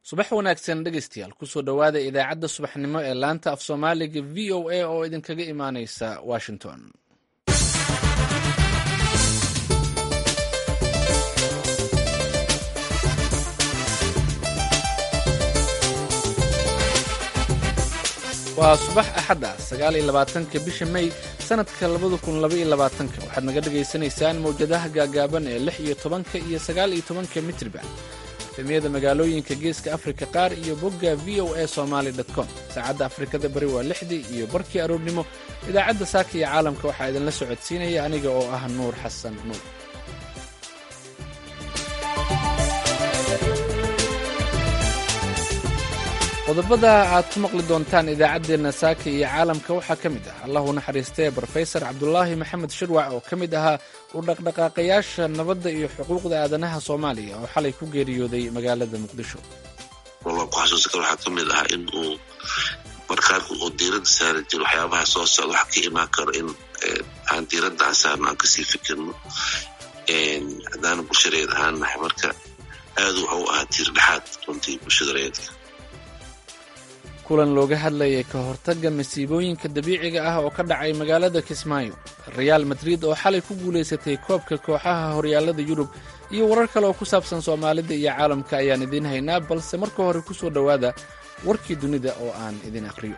subax wanaagsan dhegeystayaal kusoo dhowaada idaacadda subaxnimo ee laanta af soomaaliga v o a oo idinkaga imaaneysa washington waa subax axad ah sagaal iyo labaatanka bisha may sanadka labada kun laba iyo labaatanka waxaad naga dhagaysanaysaan mawjadaha gaagaaban ee lix iyo tobanka iyo sagaal iyo tobanka mitriban efemiyada magaalooyinka geeska afrika qaar iyo bogga v o a somaali com saacadda afrikada bari waa lixdii iyo barkii aroornimo idaacadda saaka iyo caalamka waxaa idinla socodsiinaya aniga oo ah nuur xasan nuur qodobada aad ku maqli doontaan idaacaddeenna saaka iyo caalamka waxaa ka mid ah allahu naxariistee brofesor cabdulaahi maxamed shirwac oo ka mid ahaa u dhaqdhaqaaqayaasha nabadda iyo xuquuqda aadanaha soomaaliya oo xalay ku geeriyooday magaalada muqdisho walaa ku xasuusan kara waxaa ka mid ah in uu markaanku uu diiradda saari jiro waxyaabaha soo socda waxa ka imaan karo in aan diiraddan saarno aan kasii fikirno haddaana bulshareed ahaan nahay marka aad waxa u ahaa tiir dhexaad runtii bulshada reedka kulan looga hadlayay ka hortagga masiibooyinka dabiiciga ah oo ka dhacay magaalada kismaayo reaal madrid oo xalay ku guulaysatay koobka kooxaha horyaallada yurub iyo warar kale oo ku saabsan soomaalida iyo caalamka ayaan idiin haynaa balse marka hore ku soo dhowaada warkii dunida oo aan idin akhriyo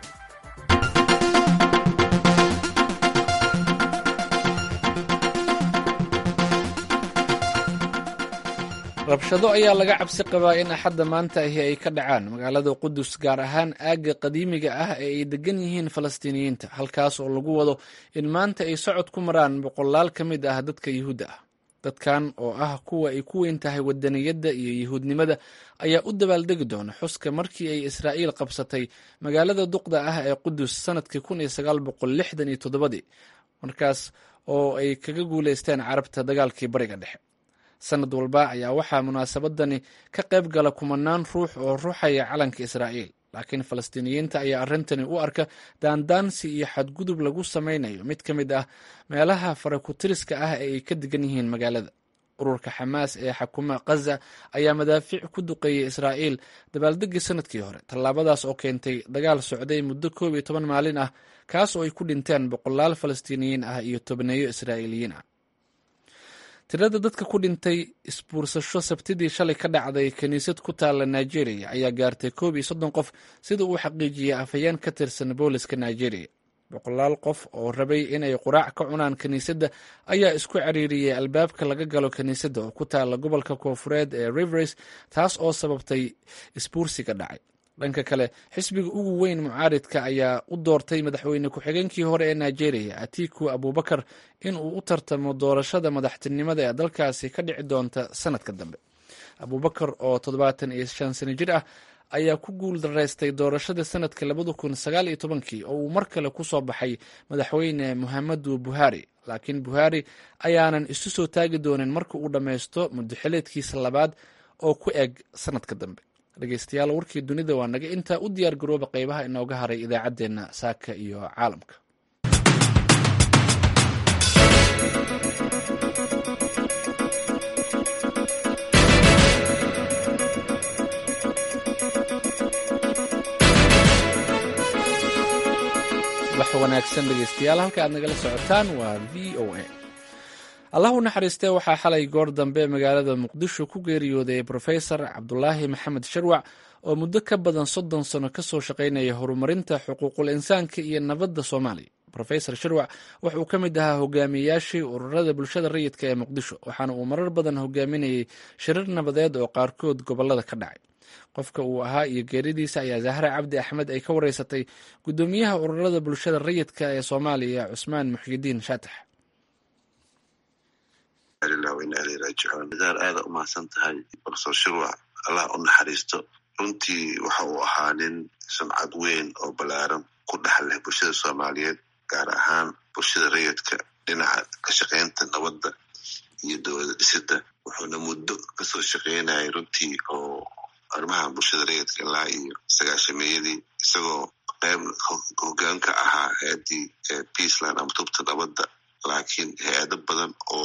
rabshado ayaa laga cabsi qabaa in axadda maanta ahi ay ka dhacaan magaalada qudus gaar ahaan aagga qadiimiga ah ee ay degan yihiin falastiiniyiinta halkaas oo lagu wado in maanta ay socod ku maraan boqolaal ka mid ah dadka yuhuudda ah dadkan oo ah kuwa ay ku weyn tahay wadaniyadda iyo yuhuudnimada ayaa u dabaaldegi doona xuska markii ay israa'iil qabsatay magaalada duqda ah ee qudus sanadkii kun iyo sagaal boqol lixdan iyo toddobadii markaas oo ay kaga guulaysteen carabta dagaalkii bariga dhexe sanad walba ayaa waxaa munaasabadani ka qayb gala kumanaan ruux oo ruuxaya calanka israa'iil laakiin falastiiniyiinta ayaa arrintani u arka daandaansi iyo xadgudub lagu samaynayo mid ka mid ah meelaha farakutiriska ah ee ay ka degan yihiin magaalada ururka xamaas ee xakuma khaza ayaa madaafiic ku duqeeyey israa'iil dabaaldegii sanadkii hore tallaabadaas oo keentay dagaal socday muddo koob iyo toban maalin ah kaas oo ay ku dhinteen boqolaal falastiiniyiin ah iyo tobneeyo israa'iiliyiin ah tirada dadka ku dhintay isbuursasho sabtidii shalay ka dhacday kiniisad ku taalla nigeria ayaa gaartay koob iyo soddon qof sida uu xaqiijiyey afhayeen ka tirsan booliska nigeria boqolaal qof oo rabay inay quraac ka cunaan kiniisadda ayaa isku ciriiriyey albaabka laga galo kiniisadda oo ku taalla gobolka koofureed ee rivers taas oo sababtay isbuursiga dhacay dhanka kale xisbiga ugu weyn mucaaridka ayaa u doortay madaxweyne ku-xigeenkii hore ee nigeria atiku abubakar in uu u tartamo doorashada madaxtinimada ee dalkaasi ka dhici doonta sanadka dambe abubakar oo toddobaatan iyo shan sano jir ah ayaa ku guul daraystay doorashada sanadka labada kun sagaal iyo tobankii oo uu mar kale ku soo baxay madaxweyne muhamadu buhari laakiin buhari ayaanan isu soo taagi doonin marka uu dhammaysto muddoxileedkiisa labaad oo ku eg sanadka dambe dhegeystayaal warkii dunida waa naga intaa u diyaar garooba qeybaha inooga haray idaacaddeenna saaka iyo caalamka wax wanaagsan dhegeystayaal halka aad nagala socotaan waa v o a allah u naxariistee waxaa xalay goor dambe magaalada muqdisho ku geeriyooday brofesor cabdulaahi maxamed sharwac oo muddo ka badan soddon sano kasoo shaqaynaya horumarinta xuquuqul insaanka iyo nabadda soomaaliya rofesor sharwac wuxuu ka mid ahaa hogaamiyayaashii ururada bulshada rayidka ee muqdisho waxaana uu marar badan hogaaminayay shirar nabadeed oo qaarkood gobolada ka dhacay qofka uu ahaa iyo geeridiisa ayaa zahra cabdi axmed ay ka wareysatay guddoomiyaha ururada bulshada rayidka ee soomaaliya cusmaan muxyidiin shaatax daar aada umahadsan tahay brofesor shirwac allah u naxariisto runtii waxa uu ahaa nin sumcad weyn oo ballaaran ku dhex leh bulshada soomaaliyeed gaar ahaan bulshada rayidka dhinaca ka shaqaynta nabadda iyo dowlada dhisidda wuxuuna muddo kasoo shaqaynayay runtii oo arrimaha bulshada rayidka ilaa iyo sagaashameeyadii isagoo qayb hoggaan ka ahaa hay-addii peaceland ama tubta nabadda laakiin hay-ado badan oo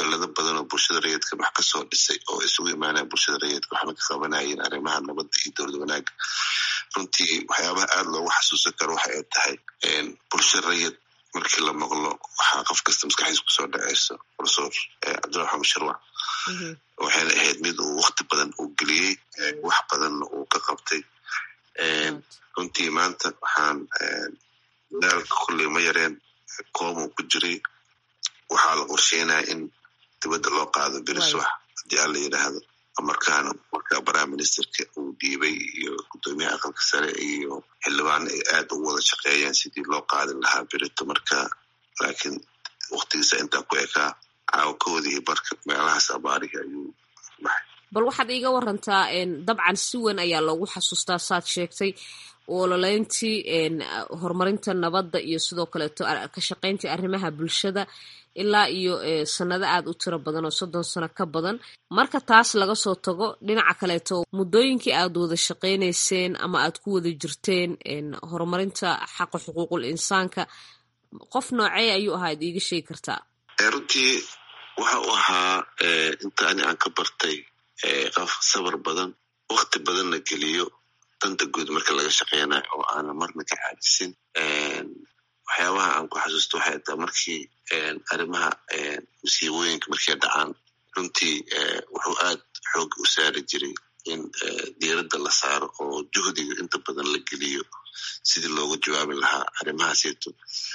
dalado badan oo bulshada rayidka wax kasoo dhisay oo isugu imaanaya bulshada rayidka waxna ka qabanayeen arrimaha nabadda iyo dowlad wanaaga runtii waxyaabaha aada loogu xasuusan karo waxa ay tahay bulsho rayid markii la maqlo waxaa qof kasta maskaxdiisa kusoo dhaceyso profesor cabdilla maxamed sharwac waxayna ahayd mid uu wakti badan uu geliyey wax badanna uu ka qabtay runtii maanta waxaan daalka kulley ma yareen koomu ku jiray waxaa la qorsheynaya in dibadda loo qaado beriswax haddii aan la yidhaahdo markaana marka prime ministerka uu dhiibay iyo guddoomiyaha aqalka sare iyo xildhibaan ay aad ugu wada shaqeeyeen sidii loo qaadin lahaa berito marka laakiin waktigiisa intaa ku ekaa caawakaodii barka meelahaas abaarihi ayuu baxay bal waxaad iiga warantaa dabcan si weyn ayaa loogu xasuustaa saad sheegtay ololeyntii horumarinta nabadda iyo sidoo kaleeto ka shaqayntii arrimaha bulshada ilaa iyo sanado aad u tiro badan oo soddon sano ka badan marka taas laga soo tago dhinaca kaleeto muddooyinkii aad wada shaqaynayseen ama aad ku wada jirteen horumarinta xaqa xuquuqul insaanka qof noocee ayuu ahaa ad iiga sheegi kartaa runtii waxa uu ahaa inta ani aan ka bartay qof sabar badan wakti badanna geliyo danta guud marka laga shaqeynayo oo aanan marna ka caadisin waxyaabaha aan ku xasuusto waxay taa markii arrimaha masiibooyinka markay dhacaan runtii wuxuu aad xoog u saari jiray in diiradda la saaro oo juhdiga inta badan la geliyo sidii loogu jawaabi lahaa arrimahaasito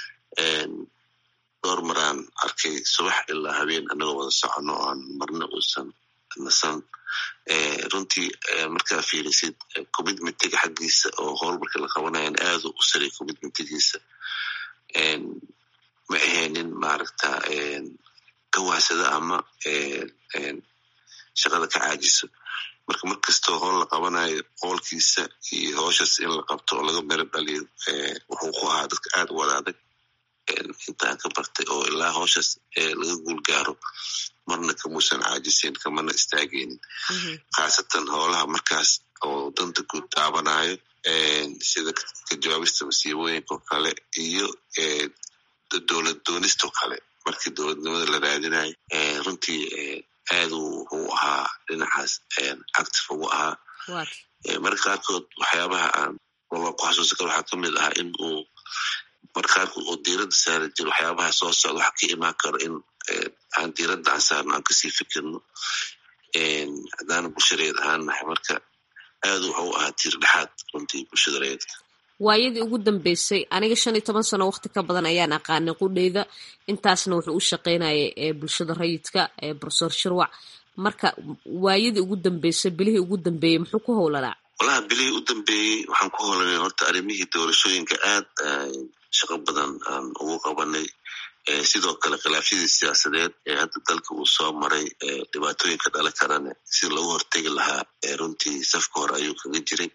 dhowr maraan arkay subax ilaa habeen anagoo wada socono oo aan marna uusan nasan runtii markaa fiirisid commitmentiga xaggiisa oo howl marka la qabanayan aadu u saray commitmentigiisa ma ahaynin maaragta kawahsada ama shaqada ka caajiso marka mar kastoo howl la qabanayo hoolkiisa iyo howshaas in la qabto oo laga mero dhaliyo wuxuu ku ahaa dadka aad u wada adag intaan ka bartay oo ilaa howshaas laga guul gaaro marna kamuusan caajisin kamana istaageynin khaasatan howlaha markaas oo danta guud taabanayo sida ka jawaabista masiibooyinka oo kale iyo dowlad doonistoo kale markii dowladnimada la raadinayo runtii aad wuxuu ahaa dhinacaas active ugu ahaa marka qaarkood waxyaabaha aan wala ku xasuusan karo waxaa kamid ahaa in uu marka qaarkood oo diiradda saari jiro waxyaabaha soo socda waxa ka imaan karo in aan diiradda aan saarno aan kasii fikirno haddaana bulshareed ahaan nahay marka aad wuxuu ahaa tiir dhexaad runtii bulshada reedka waayadii ugu dambeysay aniga shan iyo toban sano waqti ka badan ayaan aqaanay qudheyda intaasna wuxuu u shaqeynayay bulshada rayidka profesor shirwac marka waayadii ugu dambeysay bilihii ugu dambeeyey muxuu ku howlanaa walaha bilihii u dambeeyey waxaan ku howlanay horta arrimihii doorashooyinka aad shaqo badan aan ugu qabanay sidoo kale khilaafyadii siyaasadeed ee hadda dalka uu soo maray dhibaatooyinka dhala karane sida loogu hortegi lahaa runtii safka hore ayuu kaga jiray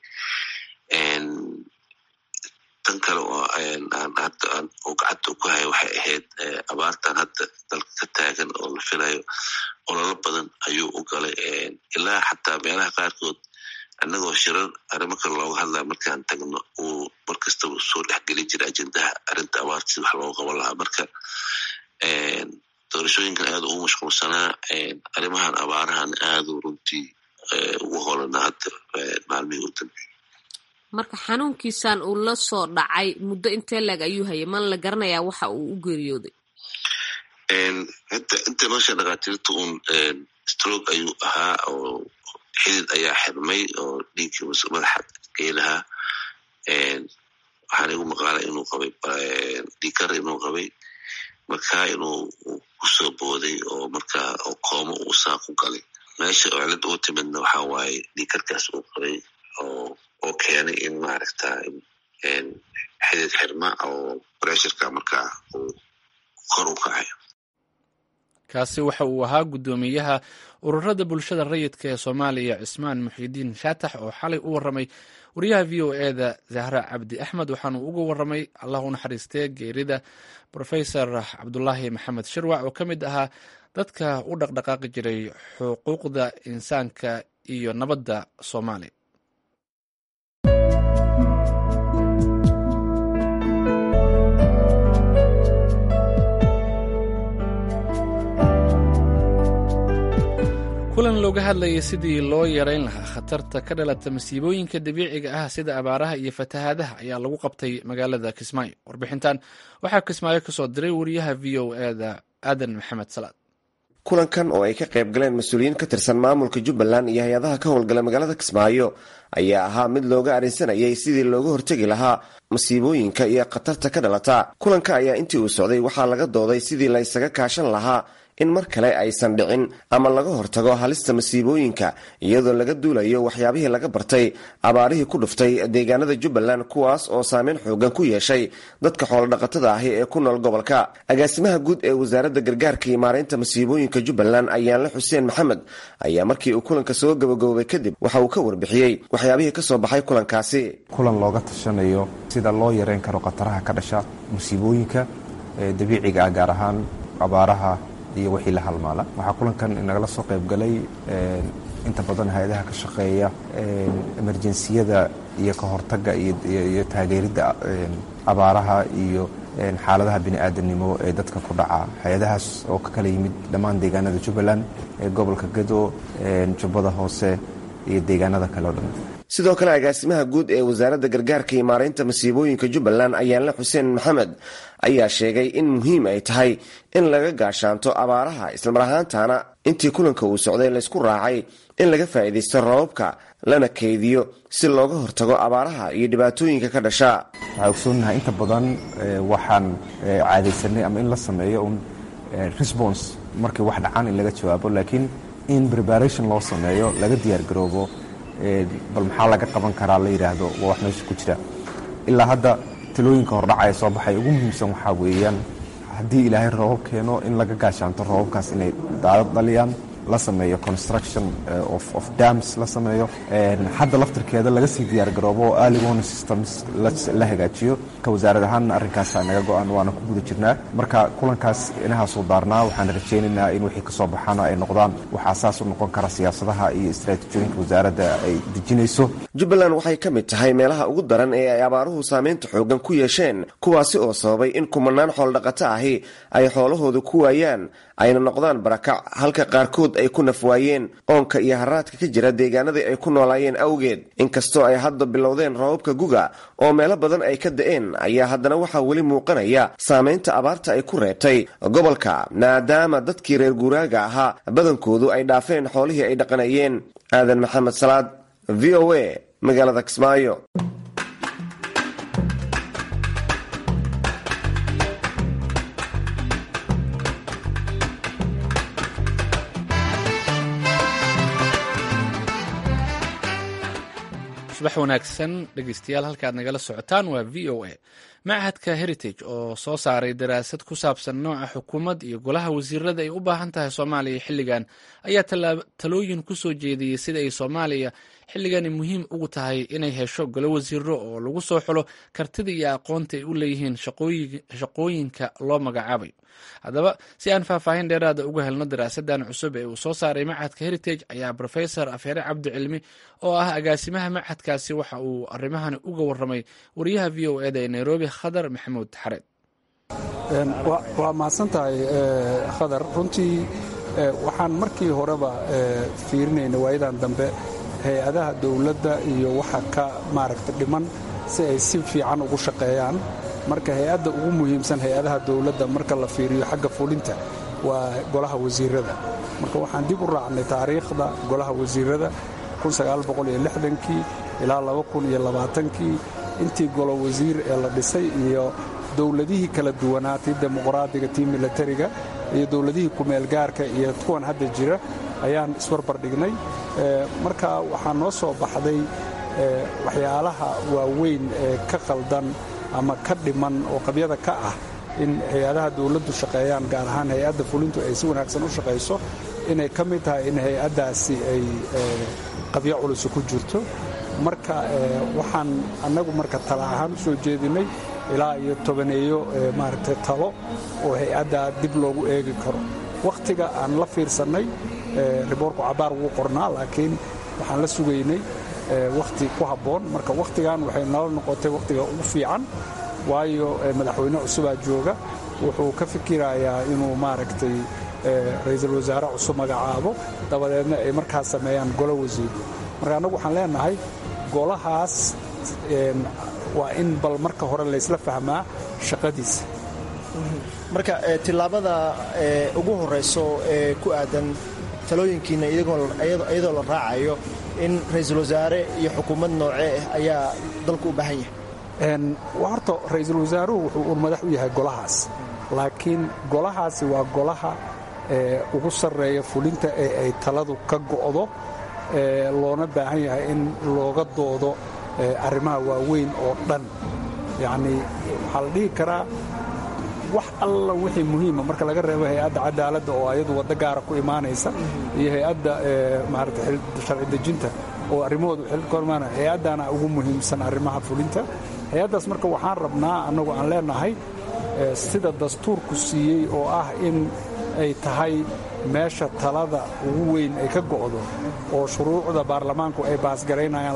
tan kale oo hadda uu gacanta ku haya waxay ahayd abaartan hadda dalka ka taagan oo la filayo ololo badan ayuu u galay ilaa xataa meelaha qaarkood annagoo shirar arrimo kale looga hadlaya markaan tagno uu mar kastaba soo dhexgeli jira ajendaha arrinta abaarta si wax looga qaban lahaa marka doorashooyinkan aad ugu mashquulsanaa arrimahan abaarahan aadu runtii ugu holanaa hadda maalmihii u dambeeyey marka xanuunkiisan uu la soo dhacay muddo intee leeg ayuu hayay man la garanayaa waxa uu u geeriyooday hadda inta nolosha dhakhaatiirta uun stroke ayuu ahaa oo xidid ayaa xirmay oo dhiiggii madaxa geelahaa waxaan igu maqaalay inuu qabay dhiikar inuu qabay markaa inuu kusoo booday oo markaa oo koomo uu saa ku galay meesha oo cilad ugu timidna waxaa waaye dhiikarkaas uu qabay oo oo keenay in maaragta xidid xirma oo bressurka markaa uu kor u kacay kaasi waxa uu ahaa guddoomiyaha ururada bulshada rayidka ee soomaaliya cismaan muxidiin shaatax oo xalay u waramay wariyaha v o eda zahra cabdi axmed waxaanu uga waramay allah u naxariistee geerida rofesor cabdulaahi maxamed shirwac oo ka mid ahaa dadka u dhaqdhaqaaqi jiray xuquuqda insaanka iyo nabadda soomaaliya looga hadlayay sidii loo yarayn lahaa khatarta ka dhalata masiibooyinka dabiiciga ah sida abaaraha iyo fatahaadaha ayaa lagu qabtay magaalada kismaayo warbixintan waxaa kismaayo kasoo diray wariyaha v o eda aadan maxamed salaad kulankan oo ay ka qayb galeen mas-uuliyiin ka tirsan maamulka jubbaland iyo hay-adaha ka howlgala magaalada kismaayo ayaa ahaa mid looga arrinsanayay sidii looga hortegi lahaa masiibooyinka iyo khatarta ka dhalata kulanka ayaa intii uu socday waxaa laga dooday sidii la ysaga kaashan lahaa in mar kale aysan dhicin ama laga hortago halista masiibooyinka iyadoo laga duulayo waxyaabihii laga bartay abaarihii ku dhuftay deegaanada jubbaland kuwaas oo saameyn xoogan ku yeeshay dadka xoolodhaqatada ahi ee ku nool gobolka agaasimaha guud ee wasaaradda gargaarka iyo maareynta masiibooyinka jubbaland ayaanle xuseen maxamed ayaa markii uu kulanka soo gabagaboobay kadib waxa uu ka warbixiyey waxyaabihii kasoo baxay kulankaasi kulan looga tashanayo sida loo yareyn karo khataraha ka dhasha musiibooyinka dabiiciga ah gaar ahaan abaaraha iyo wixii la halmaala waxaa kulankan nagala soo qayb galay inta badan hay-adaha ka shaqeeya emerjensiyada iyo ka hortagga iyo taageeridda abaaraha iyo xaaladaha bini-aadamnimo ee dadka ku dhaca hay-adahaas oo ka kala yimid dhammaan deegaanada jubbaland ee gobolka gedo jubbada hoose iyo deegaanada kale o dhan sidoo kale agaasimaha guud ee wasaaradda gargaarka iyo maareynta masiibooyinka jubbaland ayaanle xuseen maxamed ayaa sheegay in muhiim ay tahay in laga gaashaanto abaaraha islamar ahaantana intii kulanka uu socday laysku raacay in laga faa'iidaysto rababka lana kaydiyo si looga hortago abaaraha iyo dhibaatooyinka ka dhasha waxaa ogsoonahay inta badan waxaan caadaysanay ama in la sameeyo un response markii wax dhacaan in laga jawaabo laakiin in preparation loo sameeyo laga diyaargaroobo bal maxaa laga qaban karaa la yidhaahdo waa wax meesha ku jira ilaa hadda talooyinka hordhacaya soo baxay ugu muhiimsan waxaa weeyaan haddii ilaahay roobab keeno in laga gaashaanto roobabkaas inay daadad dhaliyaan la sameeyo construction of dams la sameeyo hadda laftirkeeda laga sii diyaargaroobo oo early warning systems la hagaajiyo ka wasaarad ahaanna arrinkaasa naga go-an waana ku guda jirnaa marka kulankaas inahaasuu daarnaa waxaan rajaynaynaa in wixii kasoo baxaana ay noqdaan wax asaas u noqon kara siyaasadaha iyo istaraatiijiyooyinka wasaaradda ay dejinayso jubbaland waxay ka mid tahay meelaha ugu daran ee ay abaaruhu saameynta xoogan ku yeesheen kuwaasi oo sababay in kumanaan xooldhaqato ahi ay xoolahooda ku waayaan ayna noqdaan barakac halka qaarkood ay ku nafwaayeen oonka iyo haraadka ka jira deegaanadii ay ku noolaayeen awgeed inkastoo ay hadda bilowdeen roobabka guga oo meelo badan ay ka da-een ayaa haddana waxaa weli muuqanaya saameynta abaarta ay ku reebtay gobolka maadaama dadkii reer guuraaga ahaa badankoodu ay dhaafeen xoolihii ay dhaqanayeen aadan maxamed salaad v o a magaalada kismaayo subax wanaagsan dhegeystayaal halkaad nagala socotaan waa v o a machadka heritage oo soo saaray daraasad ku saabsan nooca xukuumad iyo golaha wasiirada ay u baahan tahay soomaaliya xilligan ayaa talooyin ku soo jeediyey sida ay soomaaliya xilligani muhiim ugu tahay inay hesho golo wasiiro oo lagu soo xulo kartida iyo aqoonta ay u leeyihiin shaqooyinka loo magacaabayo haddaba si aan faahfaahin dheeraada uga helno daraasadan cusub ee uu soo saaray machadka heritage ayaa rofesor afeere cabdi cilmi oo ah agaasimaha machadkaasi waxa uu arimahani uga waramay wariyaha v o eda ee nairobi khadar maxamuud xareed waa mahadsan tahay khadar runtii waxaan markii horeba fiirinayna waayadan dambe hay-adaha dowladda iyo waxa ka maaragta dhiman si ay si fiican ugu shaqeeyaan marka hay-adda ugu muhiimsan hay-adaha dowladda marka la fiiriyo xagga fulinta waa golaha wasiirada marka waxaan dib u raacnay taariikhda golaha wasiirada kii ilaa kii intii golo wasiir ee la dhisay iyo dowladihii kala duwanaa tii dimuqraadiga tii milatariga iyo dowladihii kumeelgaarka iyo kuwan hadda jira ayaan isbarbar dhignay marka waxaa noo soo baxday waxyaalaha waaweyn ee ka qaldan ama ka dhiman oo qabyada ka ah in hay-adaha dowladdu shaqeeyaan gaar ahaan hay-adda fulintu ay si wanaagsan u shaqayso inay ka mid tahay in hay-addaasi ay qabyo culusi ku jirto marka waxaan annagu marka tala ahaan u soo jeedinay ilaa iyo tobaneeyo maaragtay talo oo hay-addaa dib loogu eegi karo wakhtiga aan la fiirsannay riboorku cabaar wuu qornaa laakiin waxaan la sugaynay wakhti ku habboon marka wakhtigan waxay nala noqotay wakhtiga ugu fiican waayo madaxweyne cusubaa jooga wuxuu ka fikirayaa inuu maaragtay ra-iisul wasaare cusub magacaabo dabadeedna ay markaas sameeyaan golo wasiiro marka annagu waxaan leenahay golahaas waa in bal marka hore laysla fahmaa shaqadiisa marka tillaabada ugu horeyso ee ku aadan talooyinkiina iyadoo la raacayo in ra-iisul wasaare iyo xukuumad noocee ah ayaa dalku u baahan yahay horta ra-iisul wasaaruhu wuxuu uun madax u yahay golahaas laakiin golahaasi waa golaha ugu sarreeya fulinta ee ay taladu ka go'do loona baahan yahay in looga doodo arrimaha waaweyn oo dhan yacnii waxaa la dhihi karaa wax alla wixii muhiima marka laga reebo hay-adda cadaaladda oo ayadu waddo gaara ku imaanaysa iyo hay-adda maarata sharci dejinta oo arrimahoodu xilka imaanaya hay-addana ugu muhiimsan arrimaha fulinta hay-addaas marka waxaan rabnaa annagu aan leenahay sida dastuurku siiyey oo ah in ay tahay meesha talada ugu weyn ay ka go'do oo shuruucda baarlamaanku ay baasgaraynayaan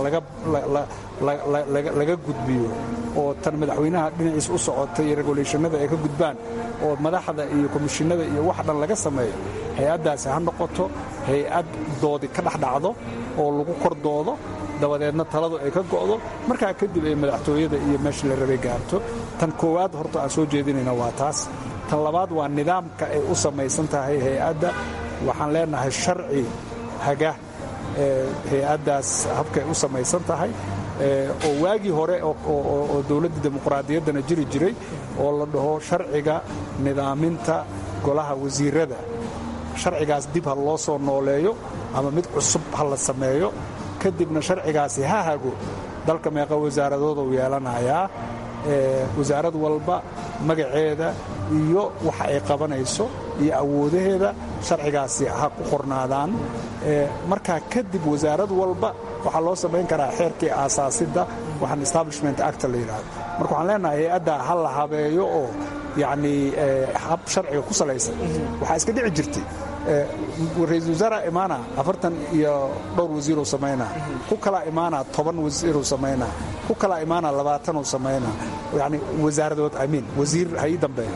laga gudbiyo oo tan madaxweynaha dhinaciisa u socotay iyo reguleeshanada ay ka gudbaan oo madaxda iyo komishinada iyo wax dhan laga sameeyo hay-addaasi ha noqoto hay-ad doodi ka dhexdhacdo oo lagu kor doodo dabadeedna taladu ay ka go'do markaa kadib ay madaxtooyada iyo meeshii la rabay gaarto tan koowaad horta aan soo jeedinayna waa taas tan labaad waa nidaamka ay u samaysan tahay hay-adda waxaan leenahay sharci haga hay-addaas habkay u samaysan tahay oo waagii hore oo dowladda dimuqraadiyaddana jiri jiray oo la dhaho sharciga nidaaminta golaha wasiirada sharcigaas dib ha loo soo nooleeyo ama mid cusub ha la sameeyo kadibna sharcigaasi ha hago dalka meeqa wasaaradood uu yeelanayaa wasaarad walba magaceeda iyo waxa ay qabanayso iyo awoodaheeda sharcigaasi ha ku qornaadaan markaa kadib wasaarad walba waxaa loo samayn karaa xeerkii aasaasidda waxaan establishment acta la yidhahdo marka waxaan leenahay hay-adda ha la habeeyo oo yacnii hab sharciga ku salaysan waxaa iska dhici jirtay ra-iisul wasaara imaana afartan iyo dhowr wasiiruu samaynaa ku kalaa imaana toban wasiiruu samaynaa ku kalaa imaana labaatanuu samaynaa yani wasaaradood amiin wasiir ha ii dambeeyo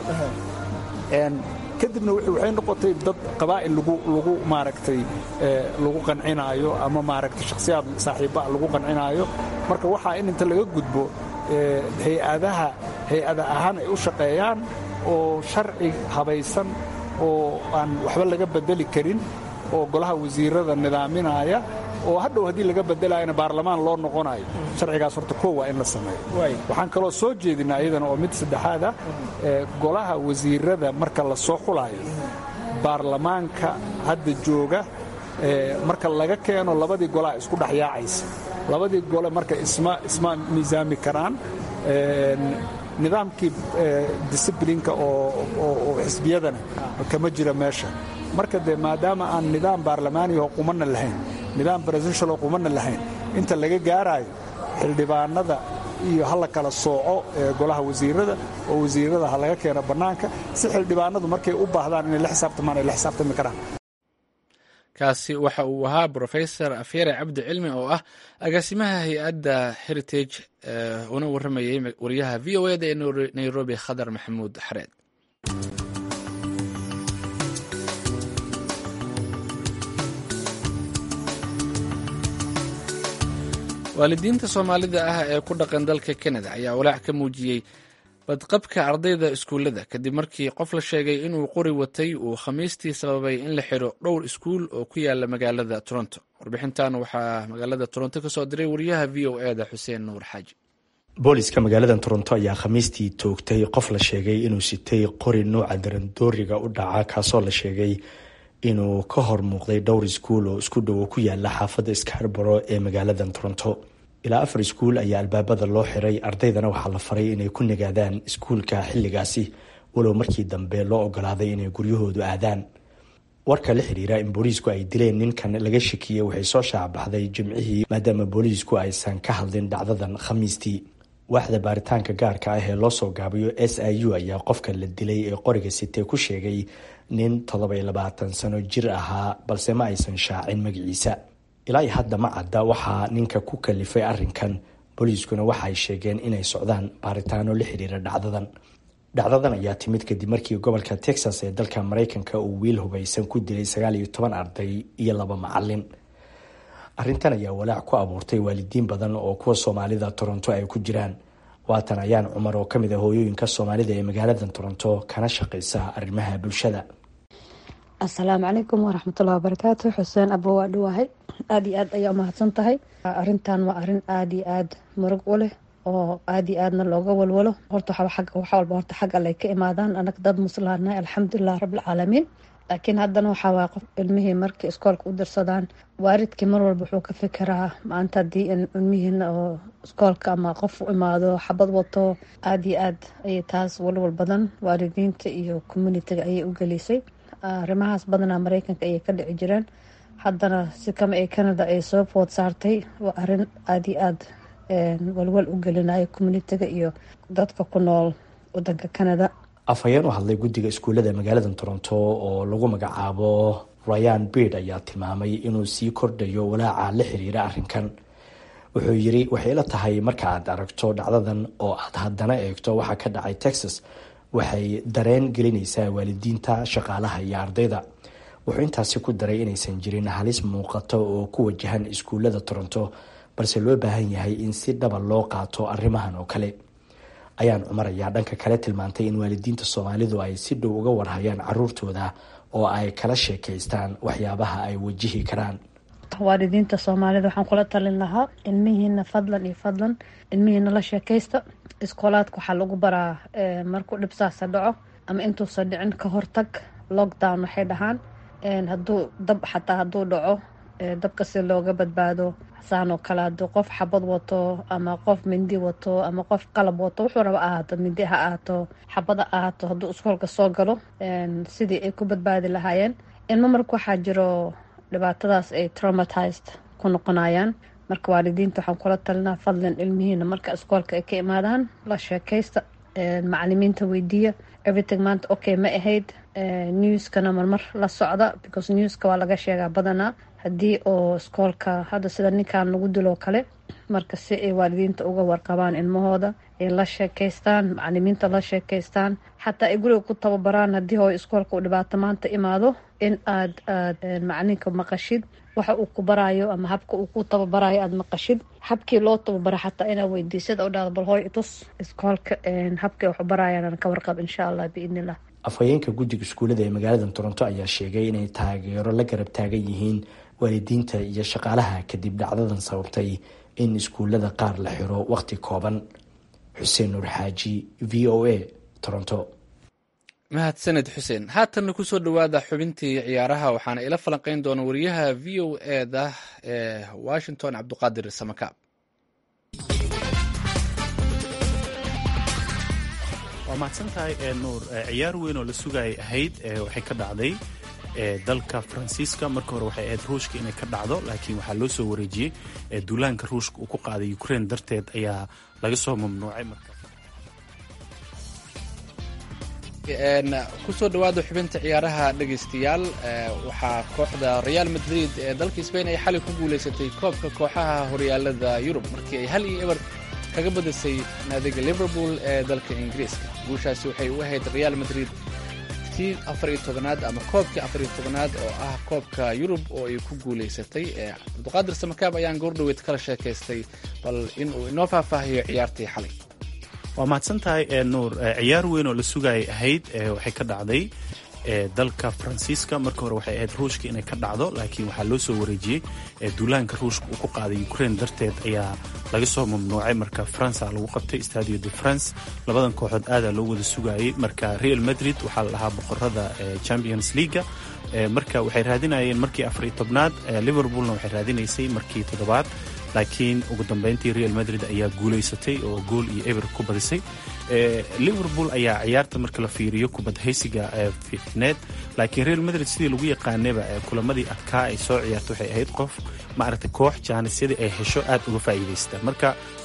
kadibna waxay noqotay dad qabaa'il lagu maaragtay lagu qancinaayo ama maaragtay shakhsiyaad saaxiibbaa lagu qancinaayo marka waxaa in inta laga gudbo hay-adaha hay-ada ahaan ay u shaqeeyaan oo sharci habaysan oo aan waxba laga bedeli karin oo golaha wasiirada nidaaminaya oo hadhow haddii laga bedelayana baarlamaan loo noqonayo sharcigaas horta koo waa in la sameeyo waxaan kaloo soo jeedinaa iyadana oo mid saddexaad ah golaha wasiirada marka la soo xulaayo baarlamaanka hadda jooga marka laga keeno labadii golaa isku dhexyaacaysa labadii gole marka isma miisaami karaan nidaamkii disiblinka oo xisbiyadana kama jira meesha marka dee maadaama aan nidaam baarlamaaniyaho qumanna lahayn nidaam presidentialoo qumanna lahayn inta laga gaaraayo xildhibaanada iyo ha la kala sooco golaha wasiirada oo wasiirada ha laga keeno bannaanka si xildhibaanadu markay u baahdaan inay la xisaabtamaan ay la xisaabtami karaan kaasi waxa uu ahaa brofesor afyare cabdi cilmi oo ah agaasimaha hay-adda heritage una warramayey wariyaha v o eda ee nairobi khadar maxamuud xareed waalidiinta soomaalida ah ee ku dhaqan dalka kanada ayaa walaac ka muujiyey badqabka ardayda iskuullada kadib markii qof la sheegay inuu qori watay uu khamiistii sababay in la xidho dhowr iskuul oo ku yaala magaalada toronto warbixintan waxaa magaalada toronto kasoo diray wariyaha v o e da xuseen nuur xaaji booliska magaalada toronto ayaa khamiistii toogtay qof la sheegay inuu sitay qori nuuca darandooriga u dhaca kaasoo la sheegay inuu ka hor muuqday dhowr iskuul oo isku dhowo ku yaala xaafadda skarboro ee magaalada toronto ilaa afar iskuul ayaa albaabada loo xiray ardaydana waxaa la faray inay ku nagaadaan iskuulka xilligaasi walow markii dambe loo ogolaaday inay guryahoodu aadaan warka la xiriira in booliisku ay dileen ninkan laga shakiyey waxay soo shaacbaxday jimcihii maadaama booliisku aysan ka hadlin dhacdadan khamiistii waaxda baaritaanka gaarka ah ee loo soo gaabiyo s i u ayaa qofka la dilay ee qoriga sitee ku sheegay nin toddoby labaatan sano jir ahaa balse ma aysan shaacin magaciisa ilaa iyo hadda ma cadda waxaa ninka ku kalifay arrinkan booliiskuna waxa ay sheegeen inay socdaan baaritaano la xiriira dhacdadan dhacdadan ayaa timid kadib markii gobolka texas ee dalka maraykanka uu wiil hubaysan ku dilay sagaal iyo toban arday iyo laba macalin arrintan ayaa walaac ku abuurtay waalidiin badan oo kuwa soomaalida toronto ay ku jiraan waatan ayaan cumar oo kamid ah hooyooyinka soomaalida ee magaalada toronto kana shaqeysa arrimaha bulshada asalaamu calaykum waraxmatullahi wabarakaatu xuseen abo waa dhawahay aada iyo aad ayaa umahadsan tahay arrintan waa arrin aada iyo aada murug u leh oo aada iyo aadna looga walwalo horta wax walba horta xag alle ka imaadaan anaga dad muslaana alxamdulilah rabbilcaalamiin laakiin haddana waxaa waaya qof ilmihii markii iskoolka u dirsadaan waalidkii mar walba wuxuu ka fikiraa maanta haddii ilmihiina oo iskoolka ama qof u imaado xabad wato aada iyo aad ayay taas walwal badan waalidiinta iyo communitiga ayay u gelisay arrimahaas badanaa mareykanka ayay ka dhici jireen haddana si kama ee canada ay soo food saartay waa arrin aada iyo aada walwal u gelinayo communitiga iyo dadka ku nool wadanka canada afhayeen u hadlay guddiga iskuullada magaalada toronto oo lagu magacaabo ryan beard ayaa tilmaamay inuu sii kordhayo walaaca la xiriira arrinkan wuxuu yiri waxay la tahay marka aad aragto dhacdadan oo aad haddana eegto waxaa ka dhacay texas waxay dareen gelinaysaa waalidiinta shaqaalaha iyo ardayda wuxuu intaasi ku daray inaysan jirin halis muuqato oo ku wajahan iskuullada toronto balse loo baahan yahay in si dhaba loo qaato arrimahan oo kale ayaan cumar ayaa dhanka kale tilmaantay in waalidiinta soomaalidu ay si dhow uga warhayaan caruurtooda oo ay kala sheekaystaan waxyaabaha ay wajihi karaan waalidiinta soomaalida waxaan kula talin lahaa ilmihiina fadlan iyo fadlan ilmihiina la sheekaysta iskoolaadka waxaa lagu baraa markuu dhibsaasa dhaco ama intuusan dhicin ka hortag lockdown waxay dhahaan haduu dab xataa hadduu dhaco dabka si looga badbaado saan oo kale hadduu qof xabad wato ama qof mindi wato ama qof qalab wato wuxuu raba ahaato mindi ha ahaato xabada ahaato hadduu iskoolka soo galo sidii ay ku badbaadi lahaayeen ilmo marka waxaa jiro dhibaatadaas ay traumatized ku noqonayaan marka waalidiinta waxaan kula talinaa fadlan ilmihiina marka iskoolka ay ka imaadaan la sheekaysta macalimiinta weydiiya everything maanta okay ma ahayd newskana marmar la socda because newska waa laga sheegaa badanaa haddii oo iskoolka hadda sida ninkan lagu diloo kale marka si ay waalidiinta uga warqabaan ilmahooda ay la sheekaystaan macalimiinta la sheekaystaan xataa ay guriga ku tababaraan haddii hooy iskoolka uu dhibaato maanta imaado in aad aad macalinka maqashid waxa uu ku baraayo ama habka uu ku tababarayo aada maqashid habkii loo tababara xataa inaa weydiisad oo dhahdo bal hooy itus iskoolka habkii waxu barayaan ka warqab insha allah biidnillah afhayeenka guddiga iskuullada ee magaalada toronto ayaa sheegay inay taageero la garab taagan yihiin waalidiinta iyo shaqaalaha kadib dhacdadan sababtay in iskuullada qaar la xiro waqti kooban xuseen nuur xaaji v o a toronto mahadsaned xuseen haatanna kusoo dhowaada xubintii ciyaaraha waxaana ila falanqeyn doona wariyaha v o eda ee washington cabduqaadir samakaab waa mahadsantahay ee nuur ciyaar weyn oo la sugayay ahayd waxay ka dhacday dalka faransiiska marka hore waxay ahayd ruushka inay ka dhacdo laakiin waxaa loo soo wareejiyey duulaanka ruushka uu ku qaaday ukraine darteed ayaa laga soo mamnuucay marka kusoo dhowaada xubinta ciyaaraha dhegaystayaal waxaa kooxda real madrid ee dalka sbain ay xalay ku guuleysatay koobka kooxaha horyaalada yurub markii ay hal iyo eber kaga badisay naadiga liverpool ee dalka ingiriiska guushaasi waxay u ahayd real madrid tii afariyo tobanaad ama koobkii afariyo tobanaad oo ah koobka yurub oo ay ku guuleysatay cabduqaadir samakaab ayaan goordhoweyd kala sheekaystay bal inuu inoo faahfaahiyo ciyaartii xalay waa mahadsantahay ee nuur ciyaar weyn oo la sugayay ahayd waxay ka dhacday dalka faransiiska marka hore waxay ahayd ruushka inay ka dhacdo laakiin waxaa loo soo wareejiyey duulaanka ruushka uu ku qaaday ukraine darteed ayaa laga soo mamnuucay marka faransa lagu qabtay stadio de france labadan kooxood aadaa loo wada sugayay marka real madrid waxaa la dhahaa boqorada champions leaga marka waxay raadinayeen markii afariyo tobnaad liverpoolna waxay raadinaysay markii toddobaad laakiin ugu dambeyntii real madrid ayaa guulaysatay oo gool iyo eber ku badisay liverpool ayaa ciyaarta marka la fiiriyo kubadhaysiga fiicneed laakiin real madrid sidii lagu yaqaanaba kulamadii adkaa ay soo ciyaarta waxay ahayd qof maaragtay koox jaanisyadii ay hesho aad uga faa'iidaysta marka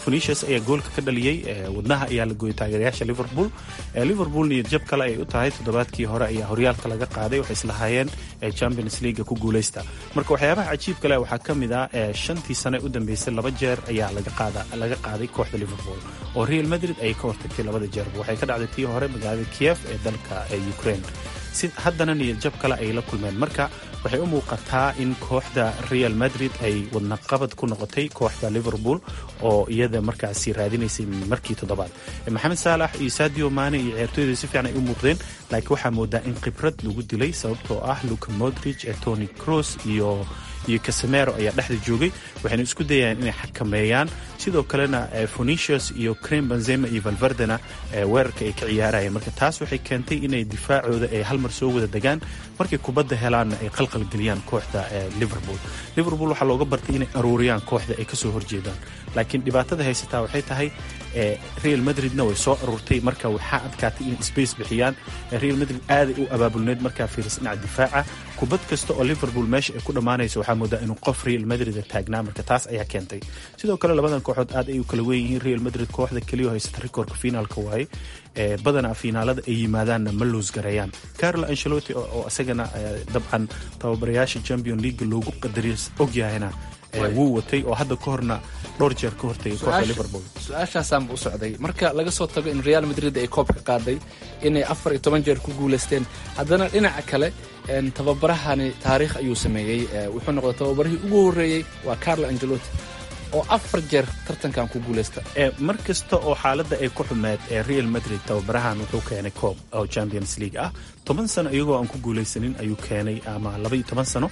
phenicius ayaa goolka ka dhaliyey wadnaha ayaa la gooyey taageerayaasha liverpool liverpool niyad jab kale ay u tahay toddobaadkii hore ayaa horyaalka laga qaaday waxay islahaayeen champions leaga ku guuleysta marka waxyaabaha cajiibka leh waxaa ka mid ah shantii sane u dambeysay laba jeer ayaa laga qaaday kooxda liverpool oo real madrid ay ka hortagtay labada jeerba waxay ka dhacday tii hore magaalada kiev ee dalka ukraine haddana niyad jab kale ay la kulmeen marka waxay u muuqataa in kooxda real madrid ay wadnaqabad ku noqotay kooxda liverpool oo iyada markaasi raadinaysay markii toddobaad maxamed saalax iyo sadio mane iyo ciyaartooyda si fiican ay u muuqdeen laakiin waxaa moodaa in khibrad lagu dilay sababtoo ah luka modrich tony cross iyo iyo casemero ayaa dhexda joogay waxayna isku dayayaan inay xakameeyaan sidoo kalena phenicius iyo crem benzema iyo valverdena weerarka ay ka ciyaarayeen marka taas waxay keentay inay difaacooda ay hal mar soo wada degaan markay kubadda helaanna ay qalqalgeliyaan kooxda liverpool liverpool waxaa looga bartay inay aruuriyaan kooxda ay kasoo horjeedaan laakiin dhibaatada haysataa waxay tahay real madridna way soo aruurtay marka waxaa adkaatay inay space bixiyaan real madrid aaday u abaabulneed markaa fiiris dhinaca difaaca kubad kasta oo liverpool meesha ay ku dhammaanayso waxaa moodaa inuu qof real madrid taagnaa marka taas ayaa keentay sidoo kale labadan kooxood aad ay u kala weyn yihiin real madrid kooxda keliya haysata rikoorka finaalka waaye badanaa fiinaalada ay yimaadaanna ma loos gareeyaan carlo ancelotti oo isagana dabcan tababarayaasha champion league loogu qadariyo ogyahayna wuu watay oo hadda ka horna dhowr jeer ka hortagay kooxda liverpool su-aashaasaanba u socday marka laga soo tago in real madrid ay koobka qaaday inay afar iyo toban jeer ku guulaysteen haddana dhinaca kale tababarahani taariikh ayuu sameeyey wuxuu noqday tababarihii ugu horreeyey waa carlo angelotti oo afar jeer tartankan ku guulaysta mar kasta oo xaaladda ay ku xumeed ee real madrid tababarahan wuxuu keenay koob oo champions league ah toban sano iyagoo aan ku guulaysanin ayuu keenay ama laba iyo toban sano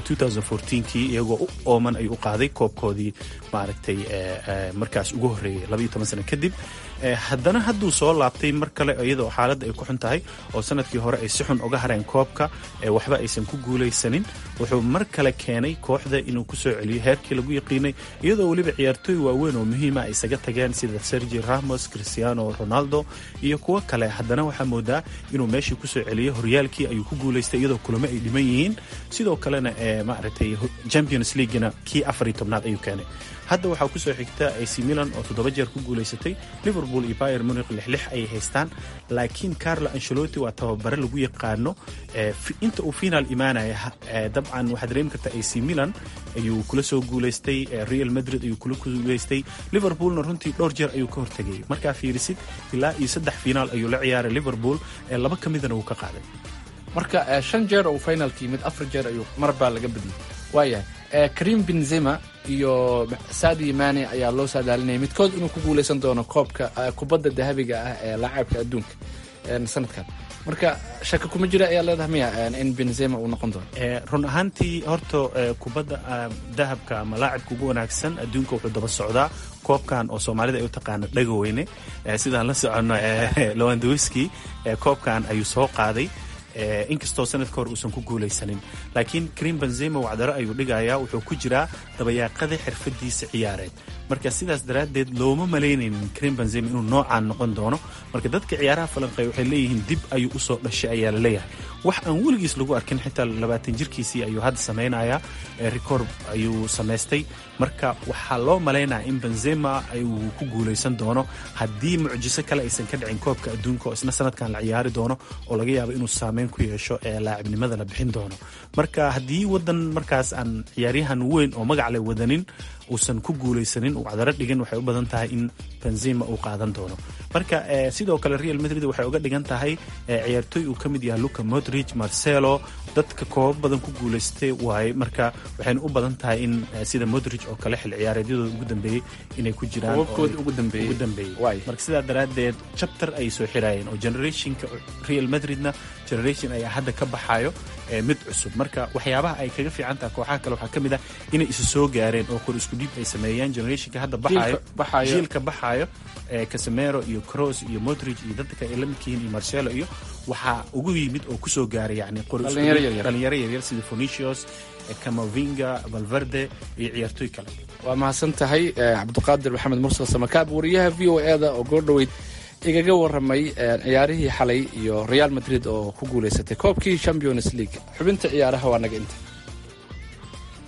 kii iyagoo u ooman ayuu u qaaday koobkoodii maaragtay markaas ugu horreeyay laba iyo toban sano kadib haddana hadduu soo laabtay mar kale iyadoo xaaladda ay ku xun tahay oo sanadkii hore ay si xun uga hareen koobka waxba aysan ku guulaysanin wuxuu mar kale keenay kooxda inuu ku soo celiyo heerkii lagu yaqiinay iyadoo weliba ciyaartooy waaweyn oo muhiima ay isaga tageen sida sergi ramos cristiano ronaldo iyo kuwo kale haddana waxaa moodaa inuu meeshii kusoo celiyo horyaalkii ayuu ku guulaystay iyadoo kulamo ay dhiman yihiin sidoo kalena maaragtay champions leaguena kii afar iyo tobnaad ayuu keenay hadda waxaa kusoo xigta ac milan oo toddoba jeer ku guulaysatay liverpool iyo bayer munich lixlix ayay haystaan laakiin carlo ancelotti waa tababare lagu yaqaano inta uu finaal imaanaya dabcan waxaad dareemi kartaa ac milan ayuu kula soo guulaystay real madrid ayuu kula guulaystay liverpoolna runtii dhowr jeer ayuu ka hortegay markaa fiirisid ilaa iyo saddex finaal ayuu la ciyaaray liverpool laba ka midana wuu ka qaaday marka shan jeer uu finalka yimid afar jeer ayuu marbaa laga badiyay waayahay karim benzema iyo sadi mane ayaa loo saadaalinaya midkood inuu ku guulaysan doono koobka kubadda dahabiga ah ee laacabka adduunka sanadkan marka shaka kuma jira ayaa leedahay miya in benzema uu noqon doono run ahaantii horta kubadda dahabka ama laacibka ugu wanaagsan adduunka wuxuu daba socdaa koobkan oo soomaalida ay u taqaano dhagaweyne sidaan la soconno lewandowski koobkan ayuu soo qaaday inkastoo sanadka hore uusan ku guulaysanin laakiin karim benzema wacdaro ayuu dhigayaa wuxuu ku jiraa dabayaaqada xirfadiisa ciyaareed marka sidaas daraaddeed looma malaynaynin karim benzema inuu noocaan noqon doono marka dadka ciyaaraha falanqeey waxay leeyihiin dib ayuu usoo dhashay ayaa la leeyahay wax aan weligiis lagu arkin xitaa labaatan jirkiisii ayuu hadda samaynayaa record ayuu samaystay marka waxaa loo malaynaya in benzema uu ku guulaysan doono haddii mucjiso kale aysan ka dhicin koobka adduunka oo isna sanadkan la ciyaari doono oo laga yaabo inuu saameyn ku yeesho ee laacibnimada la bixin doono marka haddii wadan markaas aan ciyaaryahan weyn oo magac le wadanin uusan ku guulaysanin uu cadaro dhigin waxay u badan tahay in benzema uu qaadan doono marka sidoo kale real madrid waxay uga dhigan tahay ciyaartooy uu ka mid yahay luka modrich marcelo dadka koobab badan ku guulaystay waaye marka waxayna u badan tahay in sida modrich oo kale xil ciyaareedyadooda ugu dambeeyey inay ku jiraan ugu dambeeyey marka sidaa daraaddeed chapter ayay soo xiraayeen oo generationka real madridna generation ayaa hadda ka baxayo mid cusub marka waxyaabaha ay kaga fiican tahay kooxaha kale waxaa ka mid ah inay isu soo gaareen oo kor isku dhiib ay sameeyaan generationka hadda baxayo jiilka baxayo casemero iyo cross iyo modrich iyo dadka ay la midkihiin iyo marcelo iyo waxaa ugu yimid oo kusoo gaaray yani dhalinyaro yaryar sida phenicius camavinga valverde iyo ciyaartooy kale waa mahadsan tahay cabdiqaadir maxamed mursal samakaab wariyaha v o e da oo goordhoweyd igaga waramay ciyaarihii xalay iyo real madrid oo ku guulaysatay koobkii champions league xubinta ciyaaraha waa naga inta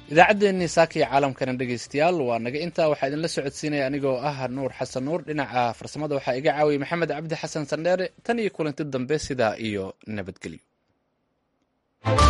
idaacaddeenii saaka iyo caalamkana dhegeystayaal waa naga intaa waxaa idinla socodsiinaya anigoo ah nuur xasan nuur dhinaca farsamada waxaa iga caawiyay maxamed cabdi xasan sandheere tan iyo kulanti dambe sidaa iyo nabadgelyo